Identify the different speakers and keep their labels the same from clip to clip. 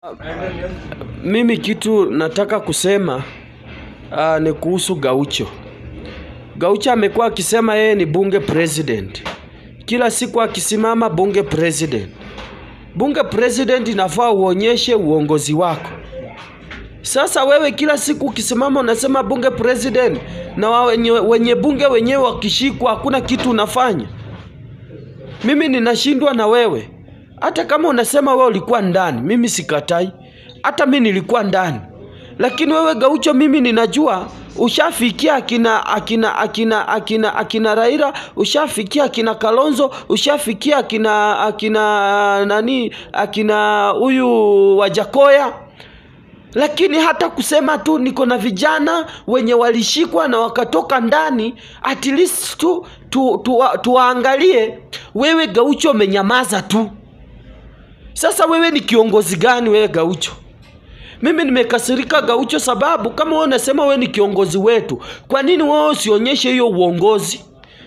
Speaker 1: Mimi kitu nataka kusema uh, ni kuhusu Gaucho. Gaucho amekuwa akisema yeye ni bunge president, kila siku akisimama bunge president. Bunge president inafaa uonyeshe uongozi wako. Sasa wewe kila siku ukisimama unasema bunge president, na wa- wenye, wenye bunge wenyewe wakishikwa hakuna kitu unafanya. Mimi ninashindwa na wewe. Hata kama unasema wewe ulikuwa ndani, mimi sikatai. Hata mimi nilikuwa ndani. Lakini wewe Gaucho, mimi ninajua ushafikia akina akina akina akina akina Raila, ushafikia akina Kalonzo, ushafikia akina akina nani akina huyu Wajakoya lakini hata kusema tu niko na vijana wenye walishikwa na wakatoka ndani, at least tu tu, tu, tuwaangalie. Wewe Gaucho umenyamaza tu. Sasa wewe ni kiongozi gani wewe Gaucho? Mimi nimekasirika Gaucho, sababu kama wewe unasema wewe ni kiongozi wetu, kwa nini wewe usionyeshe hiyo uongozi?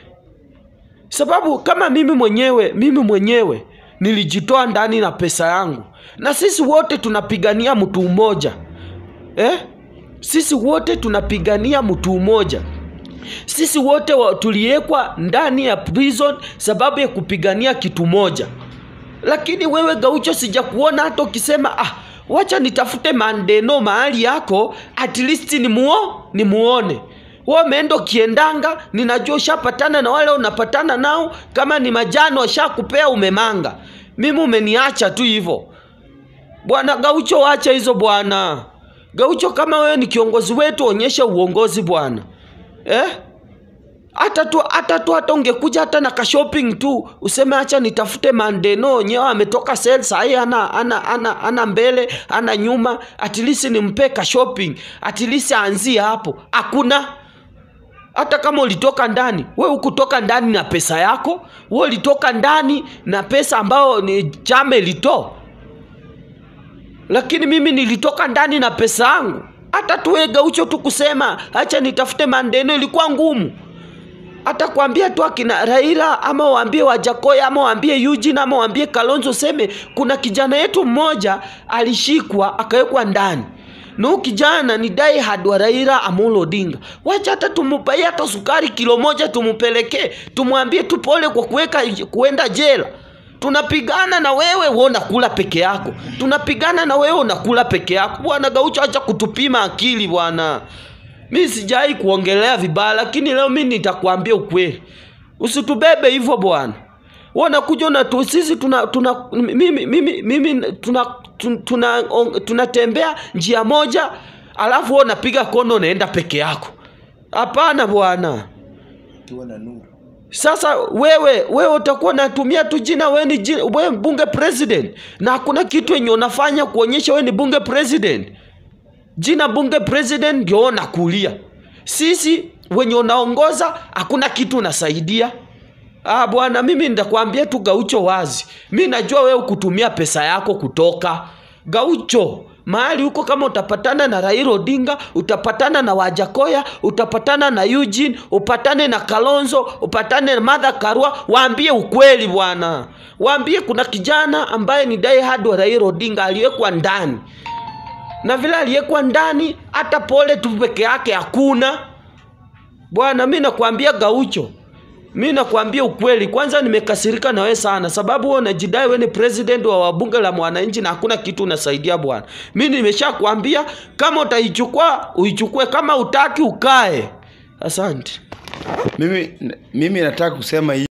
Speaker 1: Sababu kama mimi mwenyewe mimi mwenyewe nilijitoa ndani na pesa yangu, na sisi wote tunapigania mtu mmoja eh? Sisi wote tunapigania mtu mmoja. Sisi wote wa, tuliwekwa ndani ya prison sababu ya kupigania kitu moja. Lakini wewe Gaucho, sijakuona hata ukisema ah, wacha nitafute mandeno mahali yako, at least ni muo ni muone wewe umeenda ukiendanga, ninajua ushapatana na wale unapatana nao, kama ni majano washakupea umemanga. Mimi umeniacha tu hivyo bwana Gaucho, wacha hizo bwana Gaucho. Kama wewe ni kiongozi wetu, onyesha uongozi bwana eh? hata tu hata tu hata ungekuja hata na ka shopping tu useme acha nitafute mandeno wenyewe ametoka sale sahi ana ana ana ana mbele ana nyuma at least nimpe ka shopping at least aanzie hapo hakuna hata kama ulitoka ndani we ukutoka ndani na pesa yako we ulitoka ndani na pesa ambayo ni chama ilitoa lakini mimi nilitoka ndani na pesa yangu hata tuwe Gaucho tu kusema acha nitafute mandeno ilikuwa ngumu hata kuambia tu akina Raila ama waambie Wajakoya ama waambie Eugene ama waambie Kalonzo, seme kuna kijana yetu mmoja alishikwa akawekwa ndani na huyu kijana ni die hard wa Raila Amolo Odinga. Wacha hata tumupaie hata sukari kilo moja tumupelekee, tumwambie tu pole kwa kuweka kuenda jela. Tunapigana na wewe, wewe unakula peke yako. Tunapigana na wewe unakula peke yako. Bwana Gaucho, acha kutupima akili bwana. Mi sijai kuongelea vibaya, lakini leo mi nitakwambia ukweli. Usitubebe hivyo bwana. Wewe unakuja na tu sisi tuna tuna mimi mimi mimi tuna tuna, tuna, tunatembea njia moja alafu wewe unapiga kono unaenda peke yako. Hapana bwana.
Speaker 2: Ukiwa na nuru.
Speaker 1: Sasa wewe wewe utakuwa unatumia tu jina wewe ni jina, wewe bunge president na hakuna kitu yenye unafanya kuonyesha wewe ni bunge president. Jina bunge president ndio unakulia. Sisi wenye unaongoza hakuna kitu unasaidia. Ah bwana, mimi nitakwambia tu Gaucho wazi. Mi najua wewe kutumia pesa yako kutoka Gaucho mahali huko, kama utapatana na Raila Odinga, utapatana na Wajakoya, utapatana na Eugene, upatane na Kalonzo, upatane na Martha Karua, waambie ukweli bwana. Waambie kuna kijana ambaye ni die hard wa Raila Odinga aliwekwa ndani na vile aliyekuwa ndani hata pole tu peke yake hakuna bwana. Mi nakwambia Gaucho, mi nakwambia ukweli. Kwanza nimekasirika na wewe sana, sababu wewe unajidai wewe ni president wa wabunge la mwananchi na hakuna kitu unasaidia bwana. Mi nimeshakwambia kama utaichukua uichukue, kama utaki ukae. Asante.
Speaker 2: Mimi, mimi nataka kusema hii